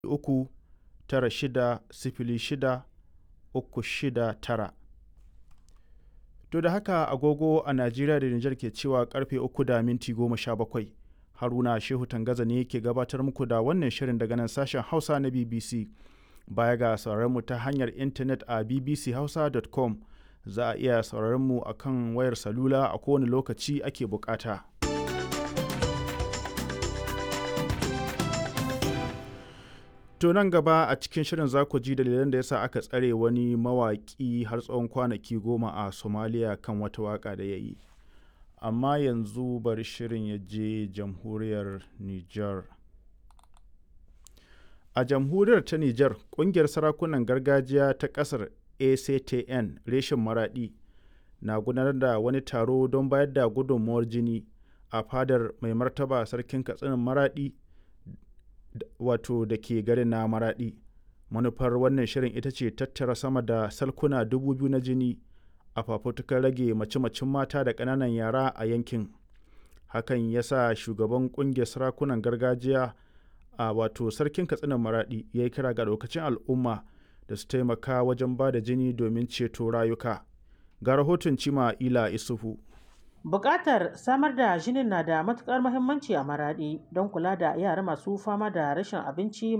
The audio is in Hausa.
uku tara shida sifili shida uku shida tara. To da haka agogo a Najeriya da Nijar ke cewa karfe uku da minti goma sha bakwai. Haruna Shehu Tangaza ne ke gabatar muku da wannan shirin daga nan sashen Hausa na BBC. Baya ga sauraron mu ta hanyar intanet a bbchausa.com za a iya sauraron mu a kan wayar salula a kowane lokaci ake bukata. To nan gaba a cikin shirin za ku ji dalilan da yasa aka tsare wani mawaƙi har tsawon kwanaki goma a Somalia kan wata waƙa da ya yi. Amma yanzu bari shirin ya je jamhuriyar Nijar. A jamhuriyar ta Nijar, ƙungiyar sarakunan gargajiya ta ƙasar ACTN reshen Maraɗi na gudanar da wani taro don bayar da gudunmuwar jini a fadar mai martaba sarkin katsinan Maraɗi wato da ke garin na Maraɗi. Manufar wannan shirin ita ce tattara sama da salkuna dubu biyu na jini a fafutukar rage mace-macen mata da ƙananan yara a yankin. Hakan ya sa shugaban ƙungiyar sarakunan gargajiya a wato sarkin katsinan Maraɗi ya yi kira ga lokacin al'umma da su taimaka wajen ba da jini domin ceto rayuka. Ga rahoton Cima Ila Isufu. Bukatar samar da jinin na da matukar muhimmanci a Maraɗi don kula da yara masu fama da rashin abinci